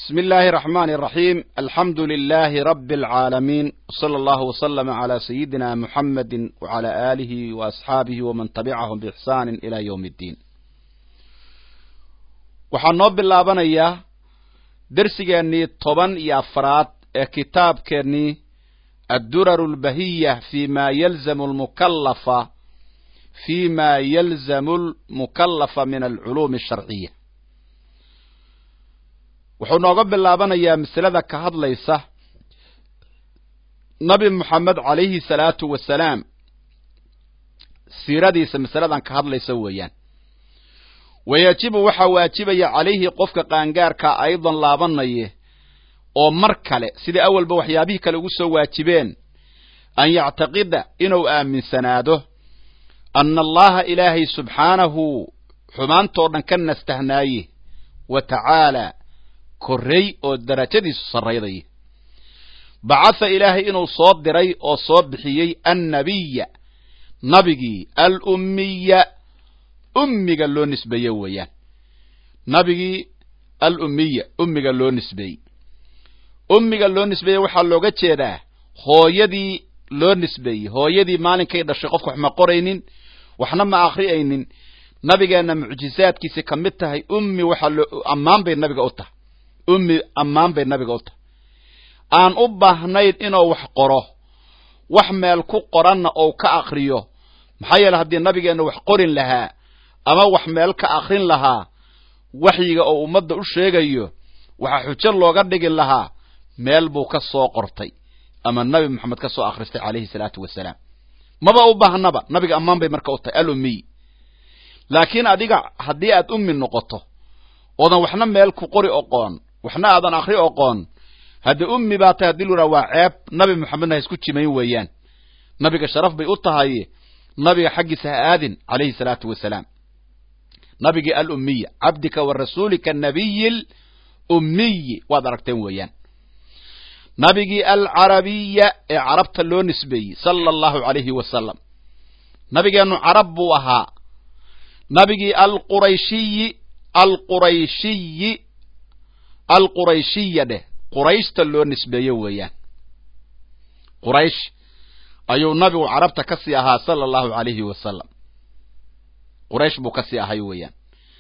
بسم الله الرحمن الرحيم الحمد لله رب العالمين وصلى الله وسلم على سيدنا محمد وعلى آله وأصحابه ومن تبعهم بإحسان إلى يوم الدين waxaan noo bilaabanayaa dersigeennii toban iyo afraad ee kitaabkeennii adduraru lbahiya fi ma yalzamu lmukallafa fi ma yalzamu lmukallafa min alculuumi asharciya wuxuu nooga bilaabanayaa masalada ka hadlaysa nabi moxamed calayhi salaatu wasalaam siiradiisa masaladan ka hadlaysa weeyaan wayajibu waxaa waajibaya calayhi qofka qaangaarkaa aydan laabanaye oo mar kale sidai awalba waxyaabihii kale ugu soo waajibeen an yactaqida inuu aaminsanaado ana allaha ilaahay subxaanahu xumaantoo dhan ka nastahnaaye wa tacaala korrey oo darajadiisu sarraydaya bacatha ilaahay inuu soo diray oo soo bixiyey annabiya nabigii alummiya ummiga loo nisbeeye weeyaan nabigii alummiya ummiga loo nisbeeyey ummiga loo nisbeeye waxaa looga jeedaa hooyadii loo nisbeeyey hooyadii maalinkay dhashay qofka wax ma qoraynin waxna ma akhriyaynin nabigeenna mucjizaadkiisi ka mid tahay ummi waxaa loo ammaan bay nabiga u tahay ummi ammaan bay nabiga u tahay aan u baahnayn inuu wax qoro wax meel ku qoranna ou ka akriyo maxaa yeele haddii nabigeenna wax qorin lahaa ama wax meel ka akrin lahaa waxyiga oo ummadda u sheegayo waxaa xujo looga dhigi lahaa meel buu ka soo qortay ama nabi moxamed ka soo akhristay calayhi salaatu wasalaam maba u baahnaba nabiga ammaan bay marka u tahay alummiy laakiin adiga haddii aad ummi noqoto oodan waxna meel ku qori oqoon waxna aadan akri oqoon hadde ummi baa tahay hadii lu raa waa ceeb nabi moxamedna ha isku jimayn weeyaan nabiga sharaf bay u tahay nabiga xaggiisa ha aadin calayhi salaatu wasalaam nabigii alummiya cabdika wa rasuulika nabiyi lummiyi waad aragteen weeyaan nabigii alcarabiya ee carabta loo nisbeeyey sala allahu calayhi wasalam nabigeennu carab buu ahaa nabigii alqurayshiyi alqurayshiyi alqurayshiya dheh qurayshta loo nisbeeye weeyaan quraysh ayuu nabigu carabta ka sii ahaa sala allahu calayhi wasalam quraysh buu ka sii ahay weeyaan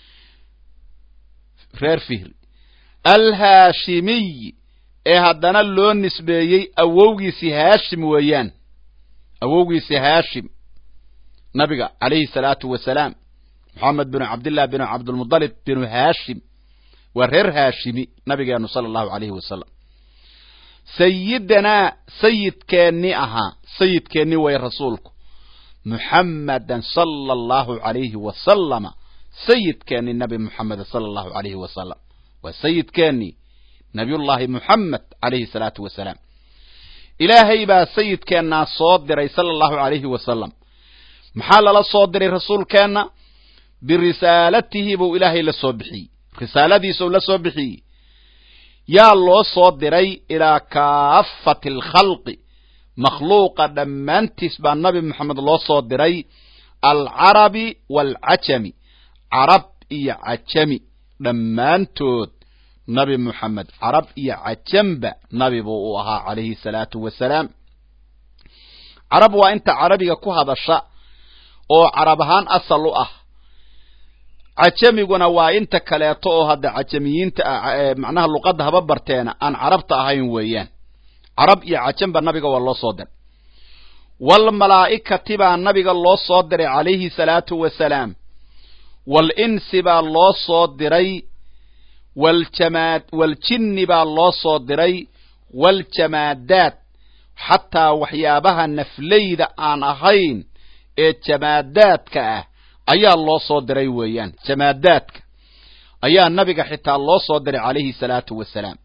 reer fihri alhaashimiy ee haddana loo nisbeeyey awowgiisii haashim weeyaan awowgiisii haashim nabiga calayhi salaatu wasalaam moxamed binu cabdillah binu cabdulmudalib binu haashim waa reer haashimi nabigeenu sala allahu calayhi wasalam sayidanaa sayidkeennii ahaa sayidkeennii way rasuulku muxammadan sala allahu calayhi wasalama sayidkeennii nabi moxameda sala allahu calayhi wasalam waa sayidkeennii nabiyullaahi muxamed calayhi salaatu wasalaam ilaahay baa sayidkeennaa soo diray sala allahu calayhi wasalam maxaa lala soo diray rasuulkeenna birisaalatihi buu ilaahay la soo bixiyey risaaladiisuu la soo bixiyey yaa loo soo diray ilaa kaafati alkhalqi makhluuqa dhammaantiis baa nabi moxamed loo soo diray alcarabi waalcajami carab iyo cajami dhammaantood nabi moxamed carab iyo cajamba nabi buu u ahaa calayhi salaatu wasalaam carab waa inta carabiga ku hadasha oo carab ahaan asal u ah cajamiguna waa inta kaleeto oo hadda cajamiyiinta macnaha luqadda haba barteena aan carabta ahayn weeyaan carab iyo cajamba nabiga waa loo soo diray walmalaa'ikati baa nabiga loo soo diray calayhi salaatu wasalaam wal insi baa loo soo diray waljamaad waljinni baa loo soo diray waljamaadaad xataa waxyaabaha naflayda aan ahayn ee jamaadaadka ah ayaa loo soo diray weeyaan jamaadaadka ayaa nabiga xitaa loo soo diray calayhi salaatu wasalaam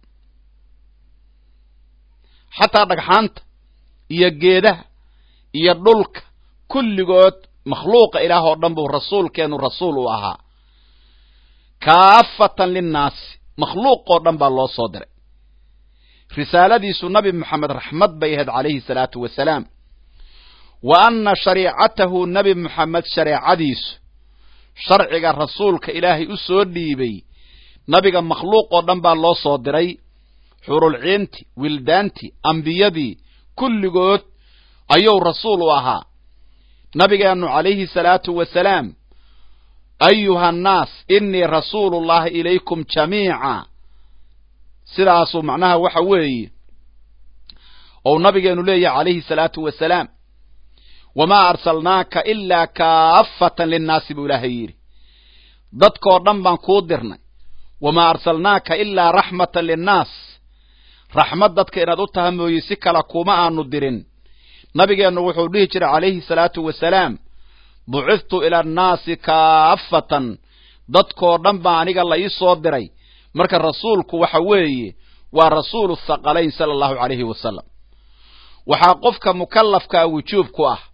xataa dhagxaanta iyo geedaha iyo dhulka kulligood makhluuqa ilaah oo dhan buu rasuulkeenu rasuul u ahaa kaafatan linnaasi makhluuq oo dhan baa loo soo diray risaaladiisu nabi moxamed raxmad bay ahayd calayhi salaatu wasalaam wa anna shariicatahu nebi moxamed shareecadiisu sharciga rasuulka ilaahay u soo dhiibay nabiga makhluuq oo dhan baa loo soo diray xurulciinti wildaanti ambiyadii kulligood ayuu rasuul u ahaa nabigeennu calayhi salaatu wasalaam ayuha annaas innii rasuulullahi ilaykum jamiica sidaasuu macnaha waxa weeye ou nabigeenu leeyahay calayhi salaatu wasalaam wamaa arsalnaaka ilaa kaafatan linnaasi buu ilaahay yidhi dadkoo dhan baan kuu dirnay wamaa arsalnaaka ilaa raxmatan linnaas raxmad dadka inaad u taha mooye si kale kuma aanu dirin nabigeennu wuxuu dhihi jiray calayhi salaatu wasalaam bucithtu ila annaasi kaafatan dadkoo dhan baa aniga la ii soo diray marka rasuulku waxa weeye waa rasuulu thaqalayn sala allahu calayhi wasalam waxaa qofka mukallafkaa wujuub ku ah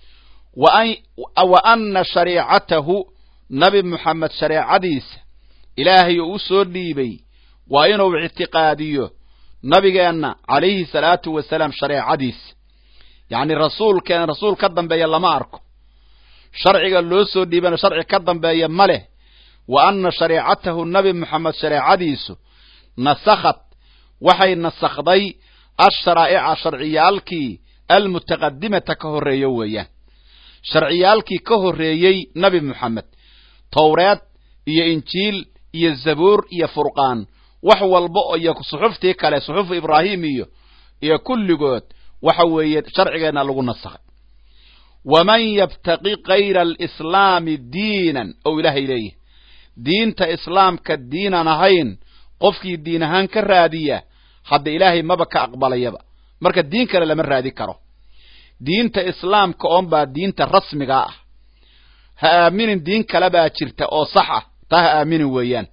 wa anna shariicatahu nabi moxamed shareecadiisa ilaahay uu u soo dhiibay waa inuu ictiqaadiyo nabigeenna calayhi salaatu wasalaam shareecadiisa yacni rasuulkeena rasuul ka dambeeya lama arko sharciga loo soo dhiibana sharci ka dambeeya ma leh wa anna shariicatahu nabi moxamed shareecadiisu nasakhat waxay nasakhday asharaa'ica sharciyaalkii almutaqadimata ka horreeyo weeyaan sharciyaalkii ka horreeyey nabi moxamed towreed iyo injiil iyo zabuur iyo furqaan wax walba iyo suxuftii kale suxufu ibraahim iyo iyo kulligood waxa weeye sharcigeenna lagu nasakhay waman yabtaqi kayra alislaami diinan ou ilaahay leeyahy diinta islaamka diinan ahayn qofkii diin ahaan ka raadiya hadda ilaahay maba ka aqbalayaba marka diin kale lama raadi karo diinta islaamka oon baa diinta rasmiga ah ha aaminin diin kale baa jirta oo sax ah taa ha aaminin weeyaan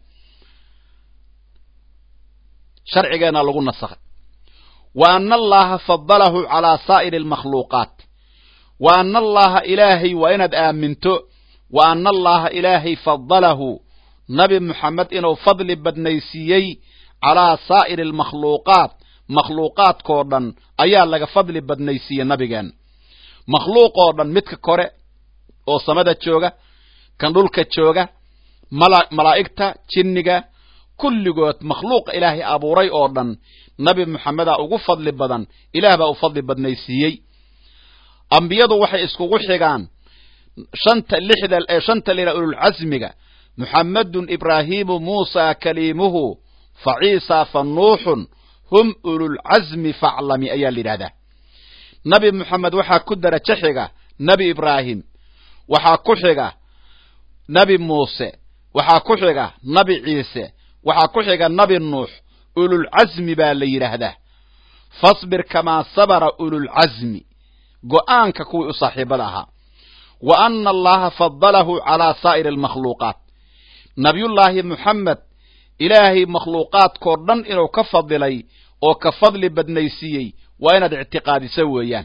sharcigeenna lagu nasakhay wa ana allaha fadalahu calaa saa'iri almakhluuqaat wa ana allaha ilaahay waa inaad aaminto wa ana allaha ilaahay fadalahu nabi moxamed inuu fadli badnaysiiyey calaa saa'iri almakhluuqaat makhluuqaadkoo dhan ayaa laga fadli badnaysiiyey nabigeen makhluuqoo dhan midka kore oo samada jooga kan dhulka jooga malaa'igta jinniga kulligood makhluuqa ilaahay abuuray oo dhan nabi moxamedaa ugu fadli badan ilaah baa u fadli badnaysiiyey ambiyadu waxay iskugu xigaan shanta lixda ee shanta lila ululcasmiga muxammedun ibraahiimu muusa kaliimuhu fa ciisa fa nuuxun hum ululcasmi faclami ayaa la yidhahdaa nabi moxamed waxaa ku darajo xiga nebi ibraahim waxaa ku xiga nebi muuse waxaa ku xiga nabi ciise waxaa ku xiga nabi nuux ululcasmi baa la yidhaahdaa fasbir kamaa sabara ululcasmi go'aanka kuwii u saaxiibada ahaa wa ana allaha fadalahu calaa saa'iri almakhluuqaat nabiyullaahi moxamed ilaahay makhluuqaadkoo dhan inuu ka fadilay oo ka fadli badnaysiiyey waa inaad ictiqaadiso weeyaan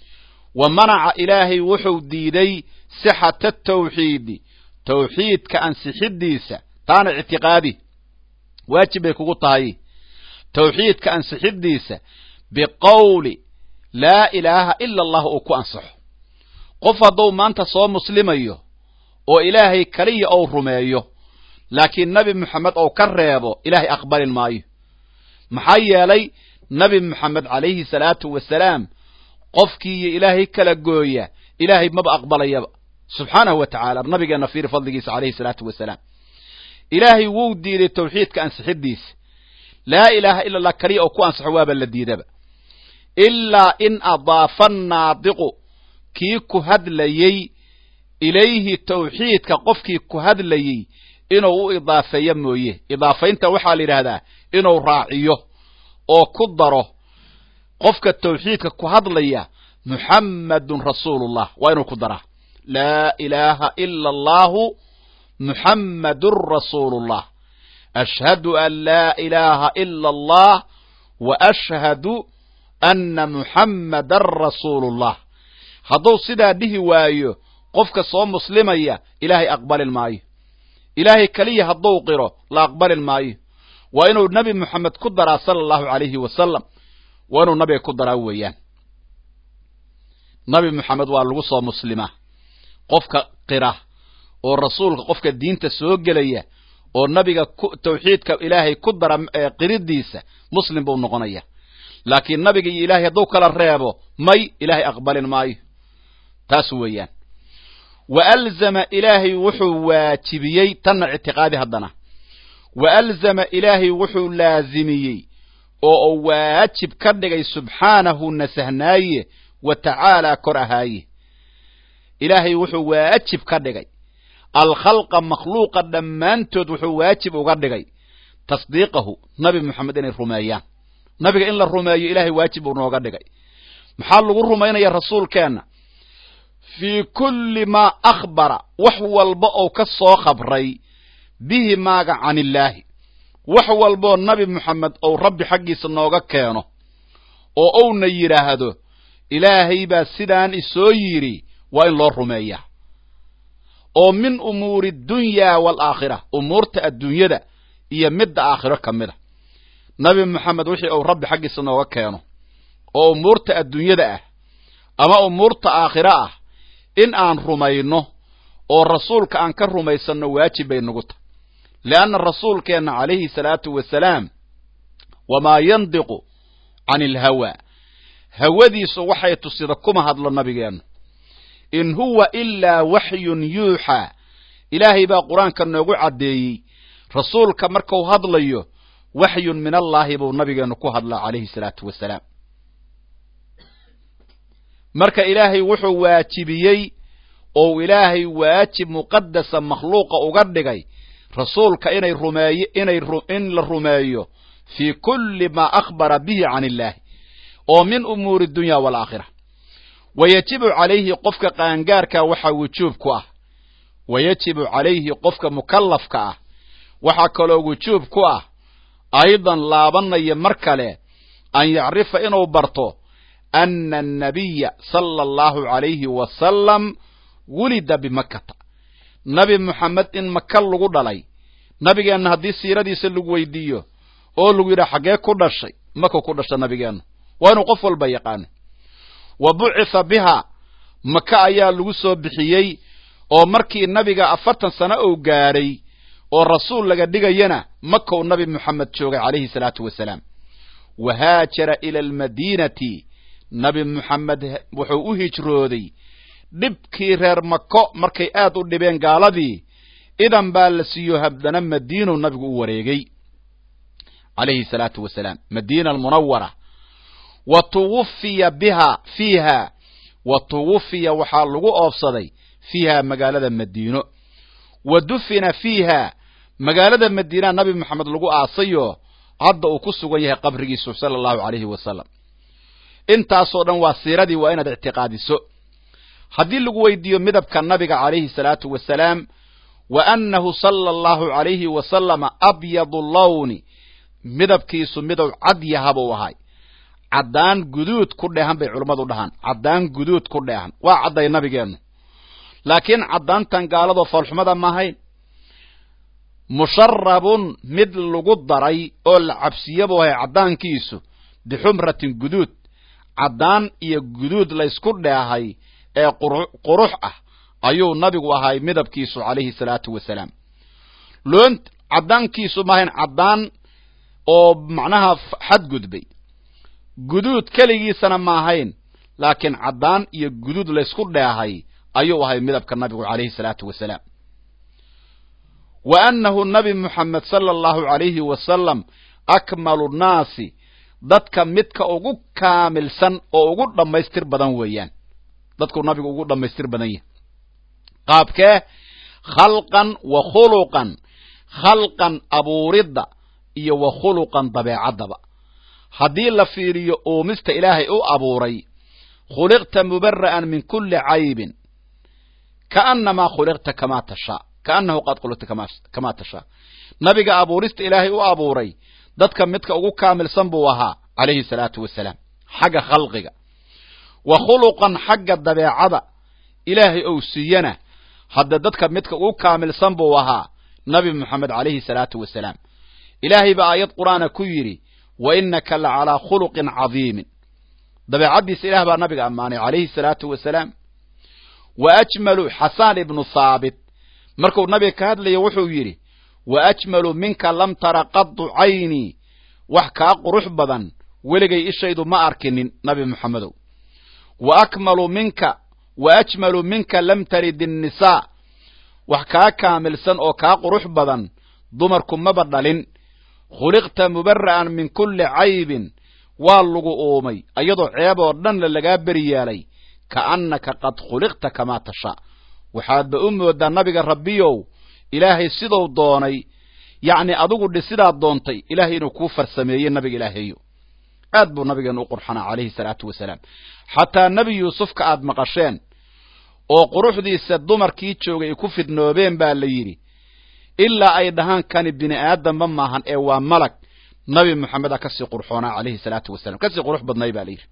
wa manaca ilaahay wuxuu diiday sixata tawxiidi tawxiidka ansixiddiisa taana ictiqaadi waajib bay kugu tahay tawxiidka ansixiddiisa biqowli laa ilaaha ila allah uu ku ansaxo qof hadduu maanta soo muslimayo oo ilaahay kaliya ou rumeeyo laakiin nebi moxamed ou ka reebo ilaahay aqbalin maayo maxaa yeelay nebi moxamed calayhi salaatu wasalaam qofkii iyo ilaahay kala gooya ilaahay maba aqbalayaba subxaanahu wa tacaala nabigeenna fiiri fadligiisa calayhi salaatu wasalaam ilaahay wuu diiday tawxiidka ansixiddiisa laa ilaaha ila allah kaliya oo ku ansaxo waaba la diidaba ilaa in adaafa naadiqu kii ku hadlayey ilayhi tawxiidka qofkii ku hadlayey inuu u idaafeeyo mooye idaafaynta waxaa la yidhaahdaa inuu raaciyo oo ku daro qofka tawxiidka ku hadlaya muxammadun rasuulullah waa inuu ku daraa laa ilaaha ila allahu muxammadun rasuulullah ashhadu an laa ilaaha ila allah wa ashhadu anna muxammadan rasuulullah hadduu sidaa dhihi waayo qofka soo muslimaya ilaahay aqbalin maayo ilaahay keliya hadduu qiro la aqbalin maayo waa inuu nebi moxamed ku daraa sala allahu calayhi wasalam waa inuu nabiga ku daraa weeyaan nabi moxamed waa lagu soo muslimaa qofka qira oo rasuulka qofka diinta soo gelaya oo nabiga tawxiidka ilaahay ku dara qiridiisa muslim buu noqonaya laakiin nabiga iyo ilaahay hadduu kala reebo may ilaahay aqbalin maayo taas weeyaan wa alzama ilaahay wuxuu waajibiyey tanna ictiqaadi haddana wa alzama ilaahay wuxuu laazimiyey oo uu waajib ka dhigay subxaanahu nasahnaaye wa tacaalaa kor ahaaye ilaahay wuxuu waajib ka dhigay alkhalqa makhluuqa dhammaantood wuxuu waajib uga dhigay tasdiiqahu nabi moxamed inay rumeeyaan nabiga in la rumeeyo ilaahay waajib uu nooga dhigay maxaa lagu rumaynaya rasuulkeenna fii kulli maa akhbara wax walba ou ka soo khabray bihi maaga can illaahi wax walboo nabi moxamed ou rabbi xaggiisa nooga keeno oo ouna yidhaahdo ilaahay baa sidaan isoo yidhi waa in loo rumeeyaa oo min umuuri dunyaa waalaakhira umuurta adduunyada iyo midda aakhiro ka mid a nabi moxamed wixii uu rabbi xaggiisa nooga keeno oo umuurta adduunyada ah ama umuurta aakhiro ah in aan rumayno oo rasuulka aan ka rumaysanno waajib bay nagu tahay leanna rasuulkeenna calayhi salaatu wasalaam wamaa yandiqu can ilhawaa hawadiisu waxay tusida kuma hadlo nabigeennu in huwa ilaa waxyun yuuxaa ilaahay baa qur-aanka noogu caddeeyey rasuulka markuu hadlayo waxyun min allaahi buu nabigeennu ku hadlaa calayhi salaatu wasalaam marka ilaahay wuxuu waajibiyey ou ilaahay waajib muqadasa makhluuqa uga dhigay rasuulka inay rumeey inay in la rumeeyo fii kulli maa akhbara bihi can illaahi oo min umuuri dunya waalaakhira wa yajibu calayhi qofka qaangaarka waxaa wujuub ku ah wa yajibu calayhi qofka mukallafka ah waxaa kaloo wujuub ku ah aydan laabanaya mar kale an yacrifa inuu barto ana annabiya sala allahu calayhi wasalam wulida bimakkata nabi moxamed in maka lagu dhalay nabigeenna haddii siiradiisa lagu weydiiyo oo lagu yidhaha xaggee ku dhashay maka ku dhasha nabigeennu waa inuu qof walba yaqaano wa bucitha biha maka ayaa lagu soo bixiyey oo markii nabiga afartan sano uu gaadhay oo rasuul laga dhigayana maka uu nabi moxamed joogay calayhi salaatu wasalaam wa haajara ila almadiinati nabi moxamed wuxuu u hijrooday dhibkii reer mako markay aad u dhibeen gaaladii idan baa la siiyo habdana madiinu nabigu u wareegay calayhi salaatu wasalaam madiina almunawara wa tuwufiya biha fiiha wa tuwufiya waxaa lagu oobsaday fiiha magaalada madiino wa dufina fiiha magaalada madiinaa nabi moxamed lagu aasayoo hadda uu ku sugan yahay qabrigiisu sala allahu calayhi wasalam intaasoo dhan waa siiradii waa inaad ictiqaadiso haddii lagu weydiiyo midabka nabiga calayhi salaatu wasalaam wa annahu sala allahu calayhi wasalama abyadu lawni midabkiisu miduu cad yahabuu ahay caddaan guduud ku dheehan bay culummadu dhahaan caddaan guduud ku dheehan waa cadday nabigeennu laakiin caddaantan gaaladoo foolxumada ma ahayn musharabun mid lagu daray oo la cabsiya buu ahay caddaankiisu bixumratin guduud caddaan iyo guduud laysku dheehay ee qurux ah ayuu nabigu ahay midabkiisu calayhi salaatu wasalaam loon caddaankiisu maahayn caddaan oo macnaha xadgudbay guduud keligiisana ma ahayn laakiin caddaan iyo guduud laysku dheehay ayuu ahay midabka nabigu calayhi salaatu wasalaam wa annahu nabi moxamed sala allahu calayhi wasalam akmalu nnaasi dadka midka ugu kaamilsan oo ugu dhammaystir badan weeyaan dadku nabigu ugu dhammaystir badan yahay qaabkee khalqan wa khuluqan khalqan abuuridda iyo wa khuluqan dabeecaddaba haddii la fiiriyo uumista ilaahay u abuuray khuliqta mubara'an min kulli caybin kaannamaa khuliqta kamaa tashaa kaannahu qad khuliqta kamaa tashaa nabiga abuurista ilaahay u abuuray dadka midka ugu kaamilsan buu ahaa calayhi salaatu wasalaam xagga khalqiga wa khuluqan xagga dabeecada ilaahay ou siiyana hadda dadka midka ugu kaamilsan buu ahaa nabi moxamed calayhi salaatu wasalaam ilaahay baa aayad qur'aana ku yidhi wa innaka la calaa khuluqin cadiimin dabeecaddiisa ilaah baa nabiga ammaanay calayhi salaatu wasalaam wa ajmalu xasaan ibnu thaabit markuu nabiga ka hadlaya wuxuu yidhi wa ajmalu minka lam tara qadu caynii wax kaa qurux badan weligay ishaydu ma arkinin nabi moxamedow wa akmalu minka wa ajmalu minka lam tarid innisaa wax kaa kaamilsan oo kaa qurux badan dumarku maba dhalin khuliqta mubara'an min kulli caybin waa lagu uumay iyadoo ceeb oo dhanna lagaa beri yeelay ka'annaka qad khuliqta kamaa tashaa waxaadba u mooddaa nabiga rabbiyow ilaahay siduu doonay yacni adigu dhi sidaad doontay ilaahay inuu kuu farsameeyey nabiga ilaahayo aad buu nabigeenu u qurxanaa calayhi salaatu wasalaam xataa nebi yuusufka aad maqasheen oo quruxdiisa dumarkii joogay ay ku fidnoobeen baa la yidhi ilaa ay dhahaan kani bini aadamba maahan ee waa malag nabi moxamed a kasii qurxoonaa calayhi salaatu wasalam kasii qurux badnay baa la yidhi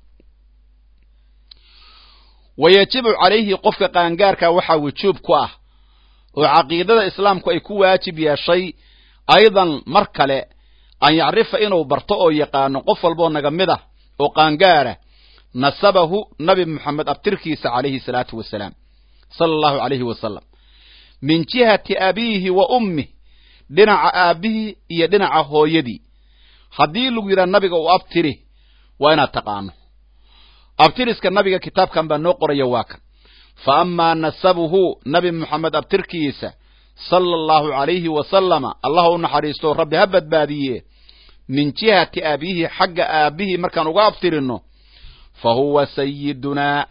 wa yajibu calayhi qofka qaangaarka waxaa wujuub ku ah oo caqiidada islaamku ay ku waajib yeeshay aydan mar kale an yacrifa inuu barto oo yaqaano qof walboo naga mid ah oo qaangaara nasabahu nabi moxamed abtirkiisa calayhi salaatu wasalaam sala allahu calayhi wasalam min jihati abiihi wa ummih dhinaca aabbihii iyo dhinaca hooyadii haddii lagu yidhaha nabiga uu abtiri waa inaad taqaano abtiriska nabiga kitaabkan baa noo qoraya waa kan fa amaa nasabuhu nabi moxamed abtirkiisa sala allahu calayhi wasalama allah u naxariisto rabbi ha badbaadiye min jihati aabihi xagga aabbihii markaan uga abtirinno fa huwa sayidunaa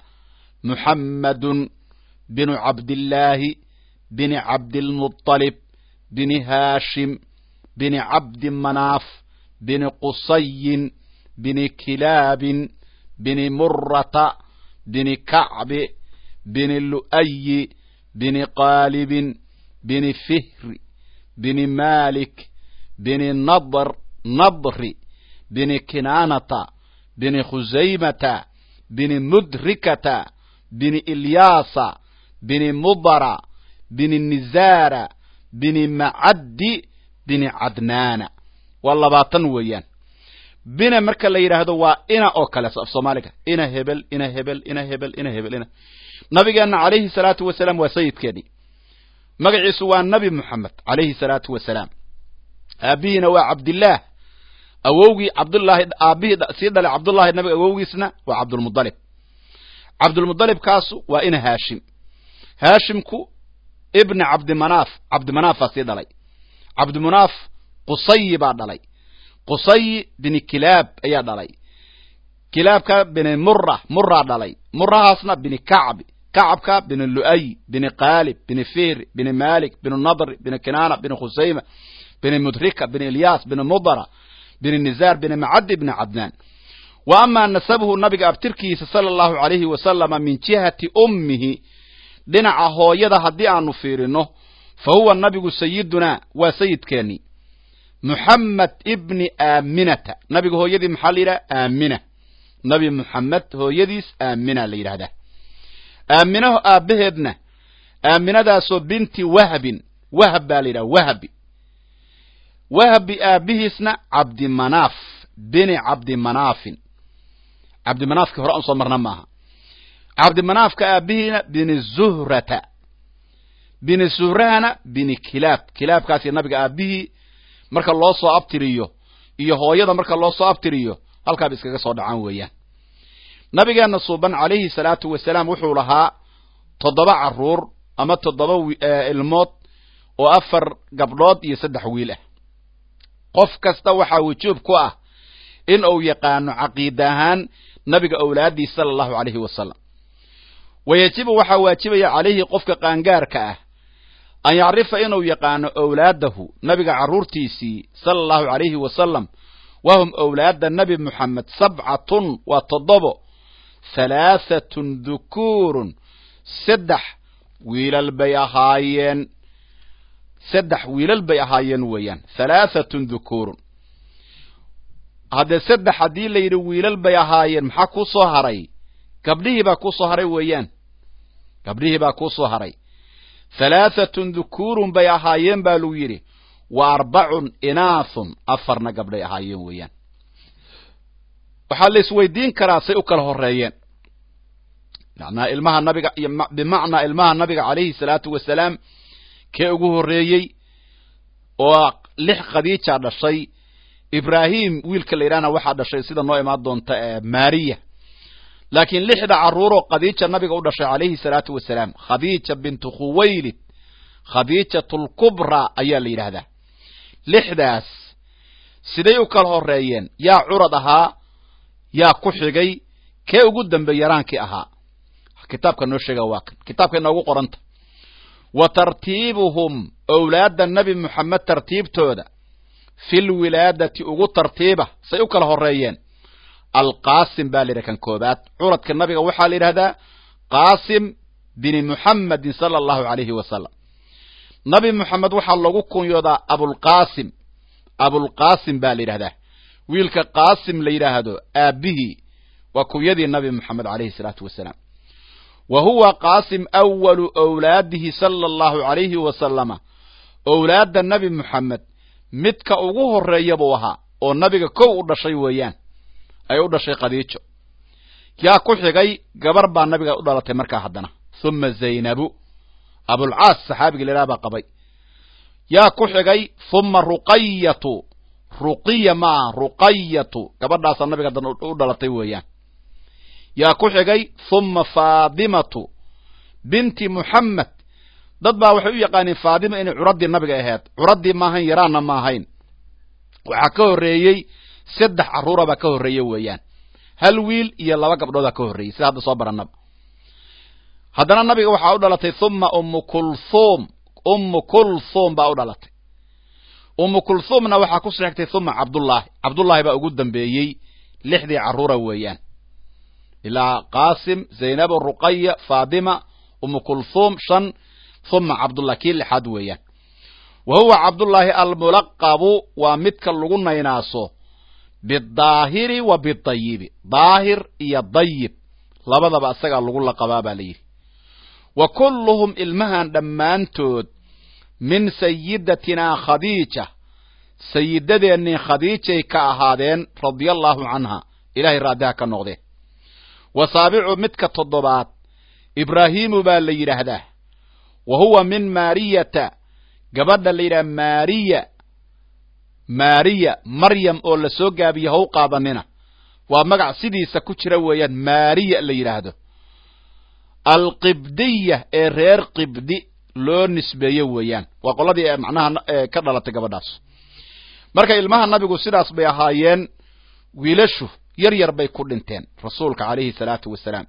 muxammadun binu cabdillaahi bini cabdilmuطalib bini haashim bini cabdi manaaf bini qusayin bini kilaabin bini murata bini kacbi bini lu'ayi bini qaalibin bini fihri bini malik bini nadr nadri bini kinaanata bini khusaymata bini mudrikata bini ilyaasa bini mudara bini nizaara bini macaddi bini cadnaana waa labaatan weeyaan bina marka la yidhaahdo waa ina oo kale af soomaaliga ina hebel ina hebel ina hebel ina hebel ina nabigeenna calayhi salaatu wasalaam waa sayidkeennii magaciisu waa nabi moxamed calayhi salaatu wasalaam aabihiina waa cabdillaah awowgii cabdullaahi aabihii sii dhalay cabdullaahi nabiga awowgiisna waa cabdulmudalib cabdulmudalibkaasu waa ina haashim haashimku ibni cabdimanaaf cabdimanaafaa sii dhalay cabdimunaaf qusayi baa dhalay qusayi bini kilaab ayaa dhalay kilaabka bini mura muraa dhalay murahaasna bini kacbi kacabka bini lu'ay bini qaalib bini fihri bini malik bini nadri bini kinaana bini khusayma bini mudrika bini ilyaas bini mudara bini nizaar bini macaddi bini cadnaan wa amaa nasabuhu nabiga abtirkiisa sala allahu calayhi wasalama min jihati ummihi dhinaca hooyada haddii aanu fiirino fa huwa nabigu sayidunaa waa sayidkeennii muxamed ibni aaminata nabiga hooyadii maxaa la yidhaha aamina nabi muxamed hooyadiis aamina la yidhahdaa aaminaho aabbaheedna aaminadaasoo binti wahbin wahab baa la yidhaha wahbi wahbi aabbihiisna cabdimanaaf bini cabdimanaafin cabdimanaafkii hore aan soo marna maaha cabdimanaafka aabbihiina bini zuhrata bini zuhrahana bini kilaab kilaabkaasi nabiga aabbihii marka loo soo abtiriyo iyo hooyada marka loo soo abtiriyo halkaaba iskaga soo dhacaan weeyaan nabigeenna suuban calayhi salaatu wasalaam wuxuu lahaa toddoba carruur ama toddoba ilmood oo afar gabdhood iyo saddex wiil ah qof kasta waxaa wujuub ku ah in uu yaqaano caqiida ahaan nabiga owlaadiis sala allahu calayhi wasalam wa yajibu waxaa waajibaya calayhi qofka qaangaarka ah an yacrifa inuu yaqaano owlaadahu nabiga carruurtiisii sala allahu calayhi wasalam wahum owlaada nebi moxamed sabcatun waa toddobo halaahatun dhukuurun saddex wiilal bay ahaayeen saddex wiilal bay ahaayeen weeyaan halaahatun dhukuurun haddee saddex haddii la yidhi wiilal bay ahaayeen maxaa kuu soo haray gabdhihii baa kuu soo haray weeyaan gabdhihii baa kuu soo haray halaahatun dhukuurun bay ahaayeen baa lagu yidhi wa arbacun inaathun afarna gabdhay ahaayeen weeyaan waxaa la isweydiin karaa say u kala horeeyeen macnaa ilmaha nabiga iyo bimacnaa ilmaha nabiga calayhi salaatu wasalaam kee ugu horreeyey oo lix khadiija dhashay ibraahim wiilka la yidhahna waxaa dhashay sida noo imaan doonta maariya laakiin lixda carruuroo khadiija nabiga u dhashay calayhi salaatu wasalaam khadiija bintu khuwaylid khadiijatulkubraa ayaa la yidhaahdaa lixdaas siday u kala horeeyeen yaa curad ahaa yaa ku xigay kee ugu dambeey yaraankii ahaa kitaabka noo sheega waa kan kitaabka inoogu qoranta wa tartiibuhum owlaadda nebi moxamed tartiibtooda fil wilaadati ugu tartiiba say u kala horeeyeen alqaasim baa la yidhaha kan koobaad curadka nabiga waxaa la yidhahdaa qaasim bini muxamedin sala allahu calayhi wasalam nabi moxamed waxaa lagu kunyoodaa abulqaasim abulqaasim baa la yidhahdaa wiilka qaasim la yidhaahdo aabbihii waa kunyadii nabi moxamed calayhi salaatu wasalaam wa huwa qaasim awalu owlaadihi sala allahu calayhi wasalama owlaadda nebi moxamed midka ugu horreeya buu ahaa oo nabiga kow u dhashay weeyaan ay u dhashay khadiijo yaa ku xigay gabar baa nabiga u dhalatay markaa haddana huma zaynabu abulcaas saxaabiga laidhaha baa qabay yaa ku xigay huma ruqayatu ruqiya maaha ruqayatu gabadhaasaa nabiga haddana u dhalatay weeyaan yaa ku xigay huma faadimatu binti muxamed dad baa waxay u yaqaaniin faadima inay curaddii nabiga ahayd curaddii maahayn yaraanna ma ahayn waxaa ka horreeyey saddex carruura baa ka horreeye weeyaan hal wiil iyo laba gabdhoodaa ka horreeyey sida hadda soo barannaba haddana nabiga waxaa u dhalatay huma ummu kulhuum ummu kulhuum baa u dhalatay ummu kulhuumna waxaa ku sheegtay huma cabdullaahi cabdullaahi baa ugu dambeeyey lixdii carruura weeyaan ilaa qaasim zaynabo ruqaya faadima ummu kulhuum shan huma cabdullah kii lixaad weeyaan wa huwa cabdullaahi almulaqabu waa midka lagu naynaaso bidaahiri wa bidayibi daahir iyo dayib labadaba isagaa lagu laqabaa baa la yidhi wa kulluhum ilmahan dhammaantood min sayidatinaa khadiija sayidadeennii khadiijay ka ahaadeen radia allaahu canha ilahay raadiha ka noqdeen wa saabicu midka toddobaad ibraahiimu baa la yidhaahdaa wa huwa min maariyata gabadha la yidhaha maariya maariya maryam oo la soo gaabiye haw qaadanina waa magac sidiisa ku jira weeyaan maariya la yidhaahdo alqibdiya ee reer qibdi loo nisbeeye weeyaan waa qoladii macnaha ka dhalatay gabadhaas marka ilmaha nabigu sidaas bay ahaayeen wiilashu yar yar bay ku dhinteen rasuulka calayhi salaatu wasalaam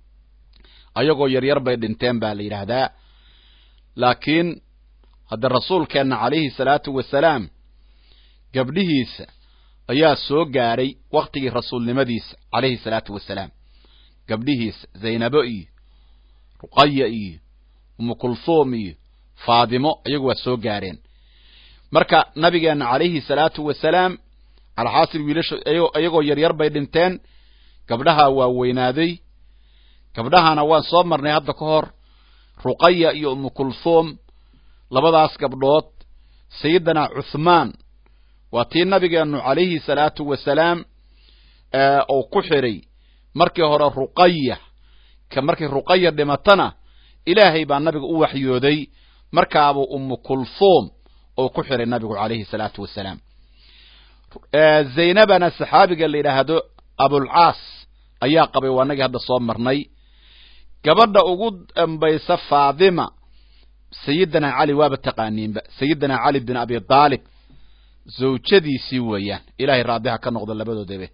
ayagoo yaryar bay dhinteen baa la yidhaahdaa laakiin hadda rasuulkeenna calayhi salaatu wasalaam gabdhihiisa ayaa soo gaadhay waktigii rasuulnimadiisa calayhi salaatu wasalaam gabdhihiisa zaynabo iyo ruqaya iyo umu kulhuum iyo faadimo iyagu waa soo gaadheen marka nabigeenna calayhi salaatu wasalaam alxaasil wiilasha iyagoo yaryar bay dhinteen gabdhaha waa weynaaday gabdhahana waan soo marnay hadda ka hor ruqaya iyo umu kulhuum labadaas gabdhood sayidina cuthmaan waa tii nabigeennu calayhi salaatu wasalaam uu ku xidhay markii hore ruqaya markii ruqaya dhimatana ilaahay baa nabiga u waxyooday markaabuu umu kulhuum uu ku xidhay nabigu calayhi salaatu wasalaam zaynabana saxaabiga la yidhaahdo abulcaas ayaa qabay waa nagii hadda soo marnay gabadha ugu dambaysa faadima sayidina cali waaba taqaaniinba sayidina cali bin abi daalib zawjadiisii weeyaan ilaahay raadiha ka noqdo labadoodaba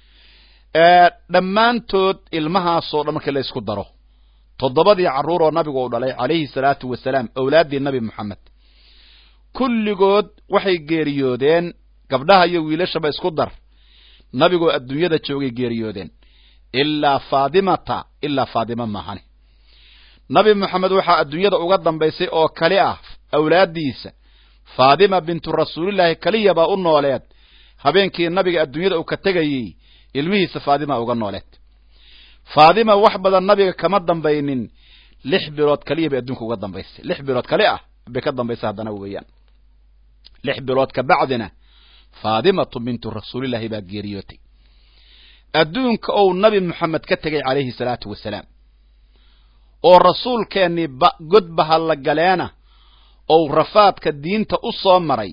dhammaantood ilmahaasoo dhan markii la isku daro toddobadii carruur oo nabigu uu dhalay calayhi salaatu wasalaam owlaaddii nabi moxamed kulligood waxay geeriyoodeen gabdhaha iyo wiilashaba isku dar nabigoo adduunyada joogay geeriyoodeen ilaa faadimata ilaa faadima maahane nabi moxamed waxaa adduunyada uga dambaysay oo kali ah awlaaddiisa faadima bintu rasuulillaahi keliya baa u nooleed habeenkii nabiga adduunyada uu ka tegayey ilmihiisa faadima uga nooleed faadima wax badan nabiga kama dambaynin lix bilood kaliya bay adduunka uga dambaysay lix bilood kali ah bay ka dambaysay haddana weeyaan lix bilood ka bacdina faadimatu bintu rasuulillahi baa geeriyootay adduunka ou nabi moxamed ka tegay calayhi salaatu wasalaam oo rasuulkeennii god bahalla galeena ou rafaadka diinta u soo maray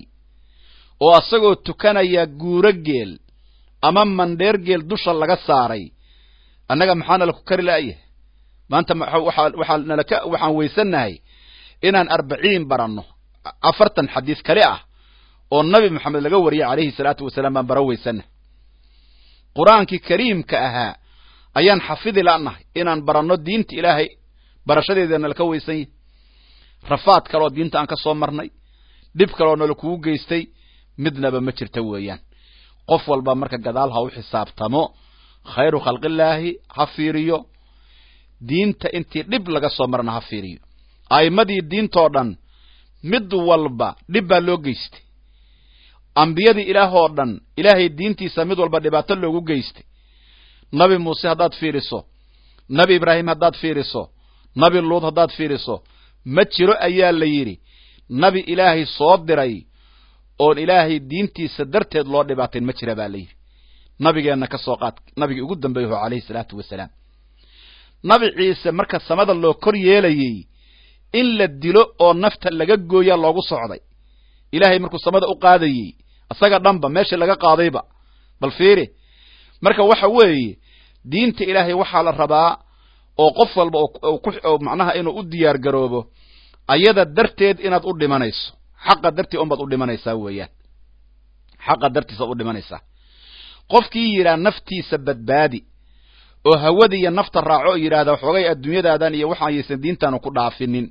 oo asagoo tukanaya guuro geel ama mandheer geel dusha laga saaray annaga maxaa nala ku kari la'yahay maanta waxaa nalaka waxaan weysannahay inaan arbaciin baranno afartan xadiis kale ah oo nabi moxamed laga wariyay calayhi salaatu wasalaam baan bara weysannahay qur-aankii kariimka ahaa ayaan xafidi la'nahay inaan baranno diinta ilaahay barashadeeda nalaka weysan yahy rafaad kaleoo diinta aan ka soo marnay dhib kaleoo nala kugu geystay midnaba ma jirta weeyaan qof walba marka gadaal ha u xisaabtamo khayru khalqillaahi ha fiiriyo diinta intii dhib laga soo marna ha fiiriyo a'immadii diintoo dhan mid walba dhib baa loo geystay ambiyadii ilaahoo dhan ilaahay diintiisa mid walba dhibaato loogu geystay nabi muuse haddaad fiiriso nabi ibraahim haddaad fiiriso nabi luud haddaad fiiriso ma jiro ayaa la yidhi nabi ilaahay soo diray oon ilaahay diintiisa darteed loo dhibaatayn ma jira baa la yidhi nabigeenna ka soo qaad nabigii ugu dambeeyahoo calayhi salaatu wasalaam nabi ciise marka samada loo kor yeelayey in la dilo oo nafta laga gooyaa loogu socday ilaahay markuu samada u qaadayey isaga dhanba meeshii laga qaadayba bal fiiri marka waxa weeye diinta ilaahay waxaa la rabaa oo qof walba oo macnaha inuu u diyaar garoobo ayada darteed inaad u dhimanayso xaqa dartii unbaad u dhimanaysaa weeyaan xaqa dartiisaad u dhimanaysaa qofkii yidhaha naftiisa badbaadi oo hawada iyo nafta raaco oo yidhahda waxoogay adduunyadaadan iyo waxaan haysan diintaanu ku dhaafinin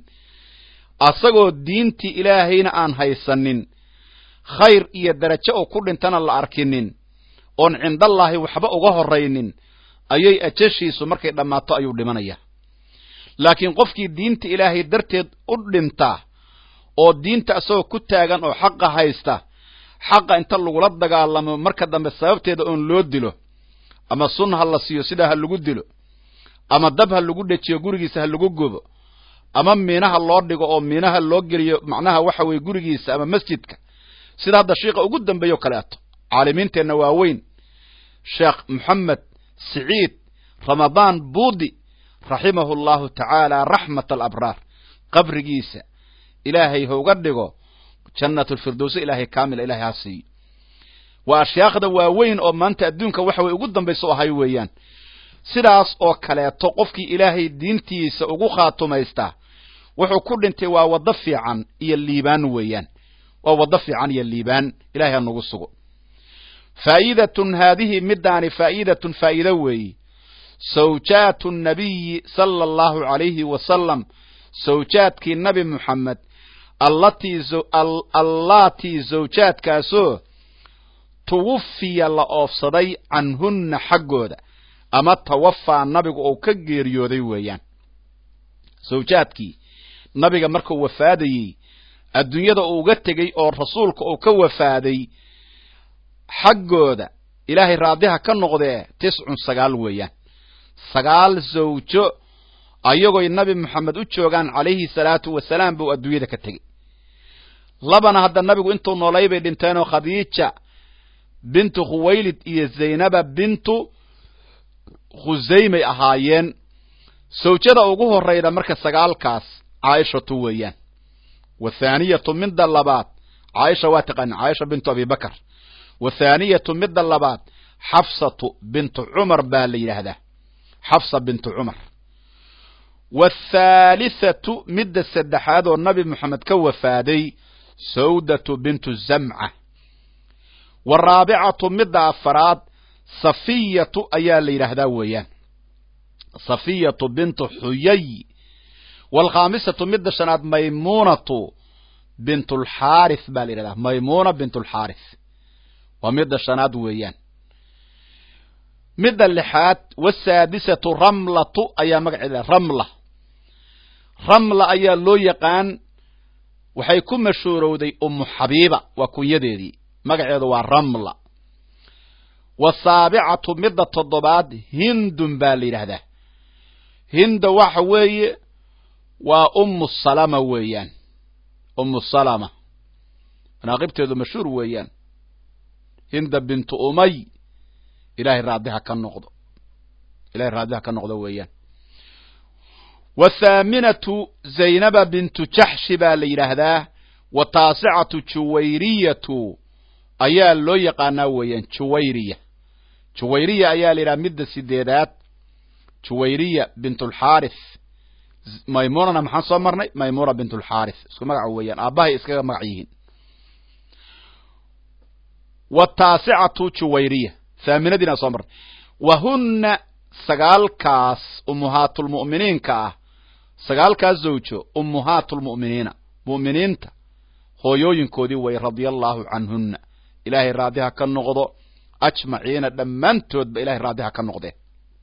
asagoo diintii ilaahayna aan haysanin khayr iyo darajo oo ku dhintana la arkinin oon cindallaahi waxba uga horraynin ayay ajashiisu markay dhammaato ayuu dhimanayaa laakiin qofkii diinta ilaahay darteed u dhintaa oo diinta asagoo ku taagan oo xaqa haysta xaqa inta lagula dagaalamo marka dambe sababteeda oon loo dilo ama sun ha la siiyo sidaa ha lagu dilo ama dab ha lagu dhejiyo gurigiisa ha lagu gubo ama miinaha loo dhigo oo miinaha loo geliyo macnaha waxa weye gurigiisa ama masjidka sida hadda shiika ugu dambeeyo kaleeto caalimiinteenna waaweyn sheekh moxamed siciid ramadaan buudi raximahu allahu tacaala raxmat alabraar qabrigiisa ilaahay hauga dhigo jannatulfirdowse ilaahay kaamila ilahay ha siiyo waa ashyaaqda waaweyn oo maanta adduunka waxa way ugu dambaysa o ahay weeyaan sidaas oo kaleeto qofkii ilaahay diintiisa ugu khaatumaystaa wuxuu ku dhintay waa waddo fiican iyo liibaan weeyaan waa waddo fiican iyo liibaan ilahay ha nagu sugo faa'iidatun haadihi midaani faa'iidatun faa'iido weeyi sawjaatu nabiyi sala allahu calayhi wasalam sawjaadkii nabi moxamed allatii allaatii zawjaadkaasoo tuwafiya la oofsaday canhunna xaggooda ama tawafaa nabigu uu ka geeriyooday weeyaan sawjaadkii nabiga markuu wafaadayey adduunyada uu uga tegey oo rasuulka uu ka wafaaday xaggooda ilaahay raadiha ka noqdee tiscun sagaal weeyaan sagaal zawjo ayagoy nabi moxamed u joogaan calayhi salaatu wasalaam buu adduunyada ka tegey labana hadda nabigu intuu noolay bay dhinteenoo khadiija bintu khuwaylid iyo zaynaba bintu khusaymay ahaayeen sawjada ugu horrayda marka sagaalkaas caaishatu weeyaan wathaaniyatu midda labaad caaisha waa taqaani caaisha bintu abibakar wathaaniyatu midda labaad xafsatu bintu cumar baa la yidhaahdaa xafsa bintu cumar waathaalisatu midda saddexaad oo nabi moxamed ka wafaaday sawdatu bintu zamca waraabicatu midda afaraad safiyatu ayaa la yidhaahdaa weeyaan safiyatu bintu xuyay waalkhaamisatu midda shanaad maymunatu bintulxaarith baa la yidhahdaa maymuna bintulxaarith waa midda shanaad weeyaan midda lixaad wasaadisatu ramlatu ayaa magaceeda ramla ramla ayaa loo yaqaan waxay ku mashhuurowday ummu xabiiba waa kunyadeedii magaceedu waa ramla wasaabicatu midda toddobaad hindun baa la yidhaahdaa hinda waxa weeye waa ummu salama weeyaan ummu salama manaaqibteedu mashhuur weeyaan hinda bintu umay ilahay raadiha ka noqdo ilahay raadiha ka noqdo weeyaan wathaaminatu zaynaba bintu jaxshi baa la yidhaahdaa wa taasicatu juwayriyatu ayaa loo yaqaanaa weeyaan juwayriya juwayriya ayaa la yidhaha midda sideedaad juwayriya bintulxaarith maymunana maxaan soo marnay maymuna bintulxaarith isku magaca weeyaan aabbahay iskaga magac yihiin wataasicatu juwayriya thaaminadiina soo marnay wa hunna sagaalkaas ummuhaatulmu'miniinka ah sagaalkaas zawjo ummuhaatulmu'miniina mu'miniinta hooyooyinkoodii way radia allaahu canhunna ilaahay raadiha ka noqdo ajmaciina dhammaantoodba ilahay raadiha ka noqdee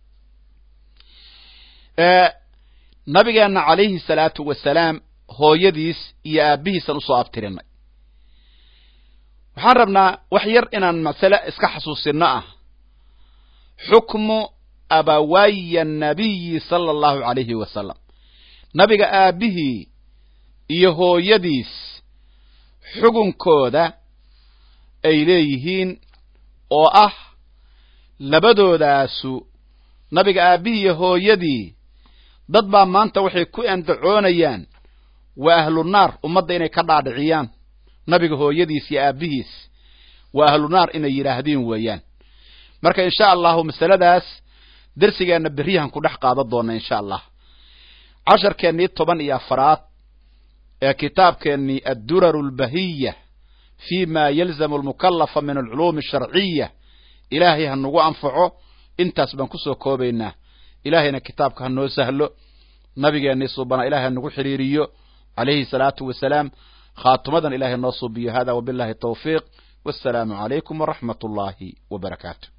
nabigeenna calayhi salaatu wasalaam hooyadiis iyo aabbihiisan usoo abtirinay waxaan rabnaa wax yar inaan masale iska xasuusinno ah xukmu abawaaya nabiyi sala allahu calayhi wasalam nabiga aabbihii iyo hooyadiis xugunkooda ay leeyihiin oo ah labadoodaasu nabiga aabbihii iyo hooyadii dad baa maanta waxay ku andacoonayaan waa ahlu naar ummadda inay ka dhaadhiciyaan nabiga hooyadiis iyo aabbihiis waa ahlu naar inay yidhaahdiin weeyaan marka insha allahu masaladaas dersigeenna beryahan ku dhex qaadan doona insha allah casharkeennii toban iyo afaraad ee kitaabkeennii adduraru albahiya fi ma yalzamu almukallafa min alculuumi asharciya ilaahay ha nagu anfaco intaas baan kusoo koobaynaa ilaahayna kitaabka ha noo sahlo nabigeennii suubana ilahay ha nagu xidhiiriyo calayhi salaatu wasalaam khaatumadan ilahay noo suubiyo hada wabillahi tawfiiq wassalaamu calaykum waraxmat ullaahi wabarakaatu